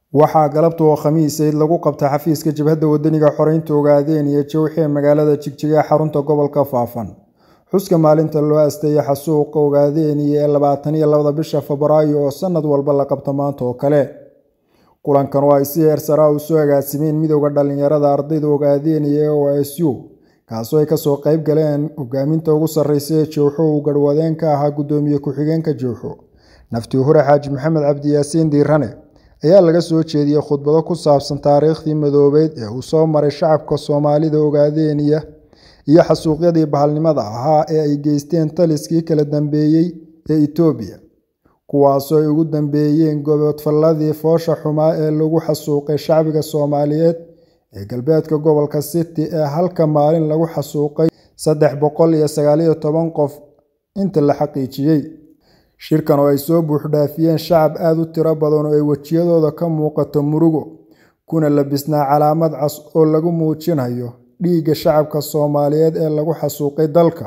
waxaa galabta oo khamiisayd lagu qabtay xafiiska jabhadda wadaniga xoreynta ogaadeen iyo jowxi ee magaalada jigjiga ee xarunta gobolka faafan xuska maalinta loo asteeyay xasuuqa ogaadeniya ee labaatan iyo labada bisha febraayo oo sanad walba la qabto maanta oo kale kulankan oo ay si heersaraa u soo agaasimeen midooda dhalinyarada ardayda ogaadeniya ee o s u kaasoo ay kasoo qayb galeen hogaaminta ugu sarreysa ee jowxo uu garhwadeen ka ahaa guddoomiye ku-xigeenka jowxo nafti hure xaaji maxamed cabdi yaasiin diirane ayaa laga soo jeediyey khudbado ku saabsan taariikhdii madoobeyd ee uu soo maray shacabka soomaalida ogaadeniya iyo xasuuqyadii bahalnimada ahaa ee ay geysteen taliskii kala dambeeyey ee itoobiya kuwaasoo ay ugu dambeeyeen gobodfalladii foosha xumaa ee lagu xasuuqay shacbiga soomaaliyeed ee galbeedka gobolka city ee halka maalin lagu xasuuqay saddex boqol iyo sagaaliyo toban qof inta la xaqiijiyey shirkan oo ay soo buuxdhaafiyeen shacab aada u tiro badan oo ay wejiyadooda ka muuqato murugo kuna labisnaa calaamad cas oo lagu muujinayo dhiigga shacabka soomaaliyeed ee lagu xasuuqay dalka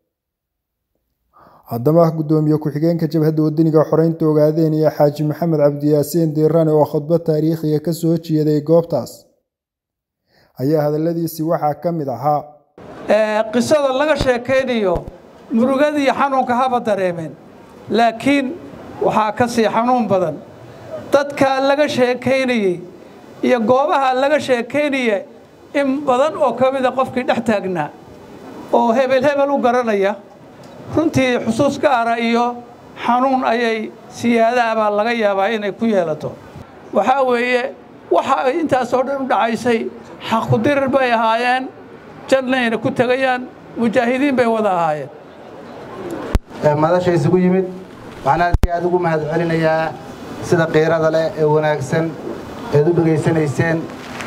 haddaba guddoomiye ku-xigeenka jabhadda wadaniga xoreynta ogaadeniya xaaji maxamed cabdiyaasiin diirane oo khudbad taariikhiga ka soo jeeday goobtaas ayaa hadalladiisii waxaa ka mid ahaa qisada laga sheekaynayo murugadii xanuunka haba dareemeen laakiin waxaa ka sii xanuun badan dadka laga sheekaynayey iyo goobaha laga sheekaynaya in badan oo ka mida qofkii dhex taagnaa oo hebel hebel u garanaya runtii xusuus gaara iyo xanuun ayay siyaadaha baa laga yaabaa inay ku yeelato waxaa weeye waxa ay intaasoo dhan u dhacaysay xaqudirir bay ahaayeen jannayna ku tegayaan mujaahidiin bay wada ahaayeen madasha isugu yimid waxaan aad iyo aad ugu mahad celinayaa sida qiirada leh ee wanaagsan eed u dhegaysanayseen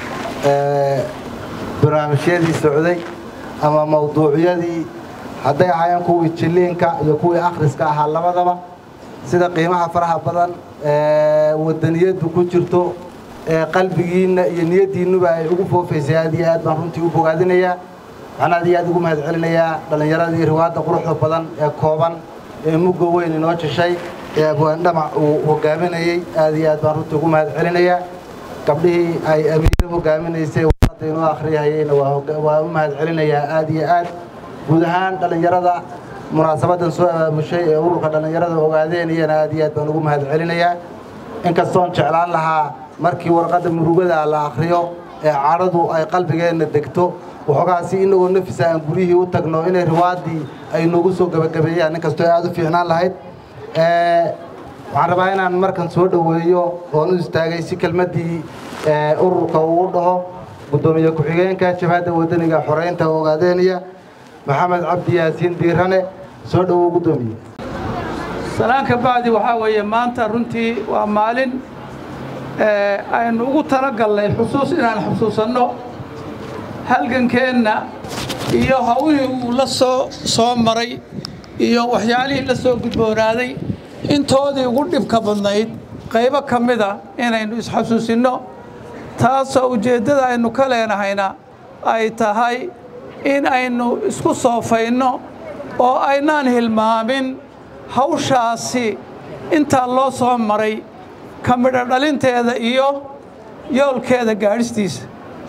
barnaamijyadii socday ama mawduucyadii hadday ahaayeen kuwii jilliinka iyo kuwii akhriska ahaa labadaba sida qiimaha faraha badan ee wadaniyaddu ku jirto ee qalbigiinna iyo niyaddiinnuba ay ugu foofaysay aad iyo aad baan runtii u bogaadinayaa waxaan aad iyo aad ugu mahad celinayaa dhallinyaradii riwaadda quruxda badan ee kooban ee mugga weyn inoo jashay ee abwaandhamac uu hogaaminayey aad iyo aad baan runtii ugu mahad celinayaa gabdhihii ay amiire hogaaminaysay warqadda inoo akhriyahayeyna waa u mahad celinayaa aad iyo aad guud ahaan dhallinyarada munaasabaddan soo abaamushay ee ururka dhallinyarada ogaadeeniyana aad iyo aad baan ugu mahad celinayaa inkastoon jeclaan lahaa markii warqadda murugada la akhriyo ee cadhadu ay qalbigeenna degto waxoogaasi inagoo nafisa aan guryihii u tagno inay riwaaddii ay noogu soo gebagabeeyaan inkastoo aad u fiicnaan lahayd waxaan rabaa inaan markan soo dhoweeyo oon u istaagay si kelmaddii ururka uu dhaho guddoomiye ku-xigeenka jabhadda wadaniga xoreynta ogaadeeniya maxamed cabdi yaasiin diirane soo dhowow guddoomiye salaanka bacdi waxaa weeye maanta runtii waa maalin aynu ugu talagalnay xusuus inaan xusuusanno halgankeenna iyo hawlihii uu la soo soo maray iyo waxyaalihii la soo gudboonaaday intoodii ugu dhibka badnayd qaybo ka mida inaynu isxasuusinno taasoo ujeeddada aynu ka leenahayna ay tahay in aynu isku soofayno oo aynaan hilmaamin hawshaasi intaa loo soo maray ka midho dhalinteeda iyo yoolkeeda gaadhistiisa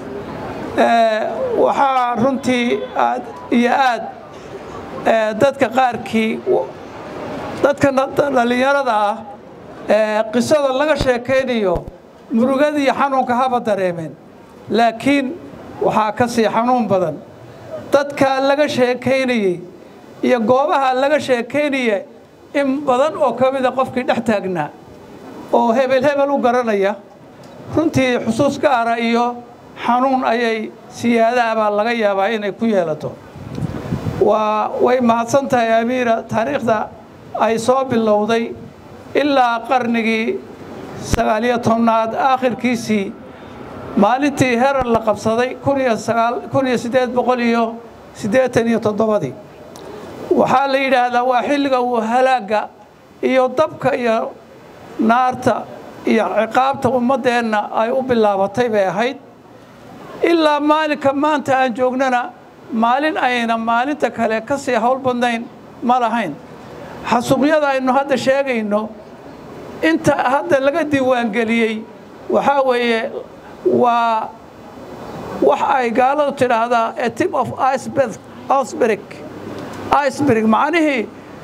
waxaa runtii aad iyo aad dadka qaarkii dadka dhallinyarada ah qisada laga sheekaynayo murugadii xanuunka haba dareemeen laakiin waxaa ka sii xanuun badan dadka laga sheekaynayey iyo goobaha laga sheekaynaya in badan oo ka mida qofkii dhex taagnaa oo hebel hebel u garanaya runtii xusuus gaara iyo xanuun ayay siyaadaha baa laga yaabaa inay ku yeelato waa way mahadsan tahay amiira taariikhda ay soo bilowday ilaa qarnigii sagaaliyo tobnaad aakhirkiisii maalintii herar la qabsaday kun iyo siddeed boqol iyo siddeetan iyo toddobadii waxaa la yidhaahdaa waa xilliga uu halaagga iyo dabka iyo naarta iyo ciqaabta ummaddeenna ay u bilaabatay bay ahayd ilaa maalinka maanta aan joognana maalin ayna maalinta kale ka sii howl badnayn ma lahayn xasuuqyada aynu hadda sheegayno inta hadda laga diiwaangeliyey waxaa weeye waa wax ay gaaladu tidhaahdaa a tip of iceberg iceberg iceberg macnihii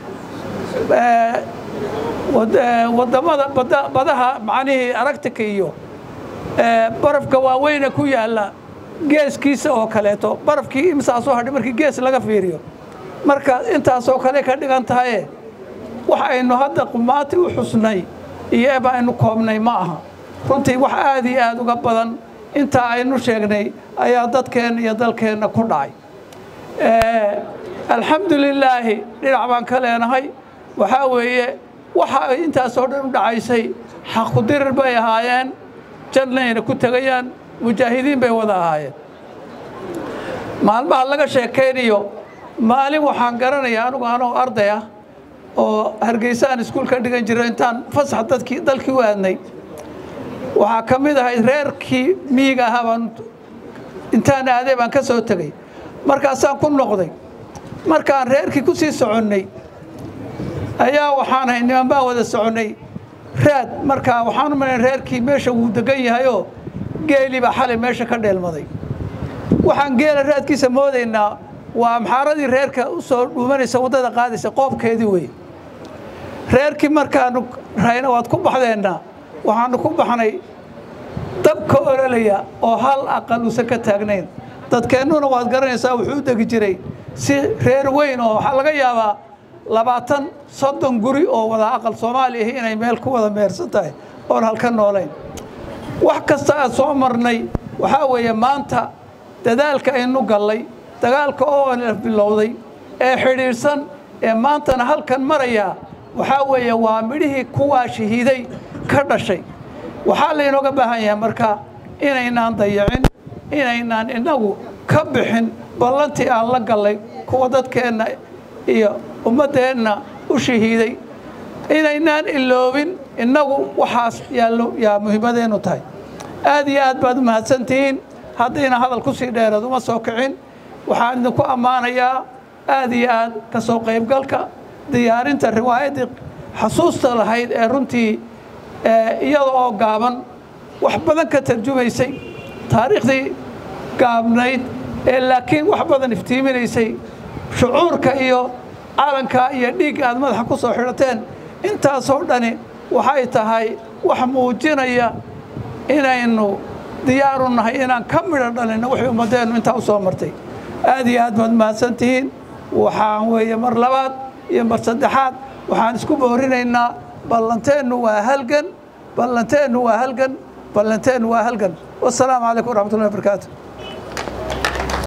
wadamada badaha macnihii aragtika iyo barafka waaweyne ku yaalla geeskiisa oo kaleeto barafkii imsaasoo hadhay markii gees laga fiiriyo marka intaasoo kale ka dhigan tahaye wax aynu hadda qumaati u xusnay iyo eba aynu koobnay ma aha runtii wax aad iyo aad uga badan intaa aynu sheegnay ayaa dadkeenna iyo dalkeenna ku dhacay alxamdu lilaahi dhinac baan ka leenahay waxaa weeye waxa ay intaasoo dhan u dhacaysay xaqudirir bay ahaayeen jannayna ku tegayaan mujaahidiin bay wada ahaayeen maalmaha laga sheekaynayo maalin waxaan garanayaa anugu anoo arday ah oo hargeysa aan iskuul ka dhigan jiro intaan fasax dadkii dalkii u aadnay waxaa ka mid ahayd reerkii miyiga ahaa baan intaan aaday baan ka soo tegey markaasaan ku noqday markaan reerkii ku sii soconnay ayaa waxaan ahay niman baan wada soconnay raad markaa waxaan u malayn reerkii meesha wuu degan yahayoo geelii baa xalay meesha ka dheelmaday waxaan geela raadkiisa moodaynaa waa amxaaradii reerka u soo dhuumanaysa waddada qaadaysa qoobkeedii wey reerkii markaanu rahayna waad ku baxdeennaa waxaanu ku baxnay dabka ololaya oo hal aqal uusan ka taagnayn dadkeennuna waad garanaysaa wuxuu u degi jiray si reer weyn oo waxaa laga yaabaa labaatan soddon guri oo wada aqal soomaali ahi inay meel ku wada meersan tahay oon halka noolayn wax kasta aad soo marnay waxaa weeye maanta dadaalka aynu gallay dagaalka oo bilowday ee xidhiidhsan ee maantana halkan maraya waxaa weeye waa midhihii kuwaa shahiiday ka dhashay waxaa laynooga baahan yahay marka inaynaan dayacin inaynaan innagu ka bixin ballantii aan la gallay kuwa dadkeenna iyo ummaddeenna u shahiiday inaynaan iloobin innagu waxaas yaallo yaa muhiimadeennu tahay aad iyo aad baad u mahadsantihiin haddayna hadal ku sii dheereed uma soo kicin waxaan idinku ammaanayaa aad iyo aad ka soo qaybgalka diyaarinta riwaayaddii xasuusta lahayd ee runtii iyada oo gaaban wax badan ka tarjumaysay taariikhdii gaabnayd ee laakiin wax badan iftiiminaysay shucuurka iyo calanka iyo dhiigga aad madaxa ku soo xidhateen intaasoo dhani waxay tahay wax muujinaya inaynu diyaaru nahay inaan ka midho dhalinno wixii ummaddeennu intaa u soo martay aad iyo aad baad mahadsantihiin waxaan weeye mar labaad iyo mar saddexaad waxaan isku boorinaynaa ballanteennu waa halgan ballanteennu waa halgan ballanteennu waa halgan wasalaamu calaykum waraxmatullahi wabarakaatu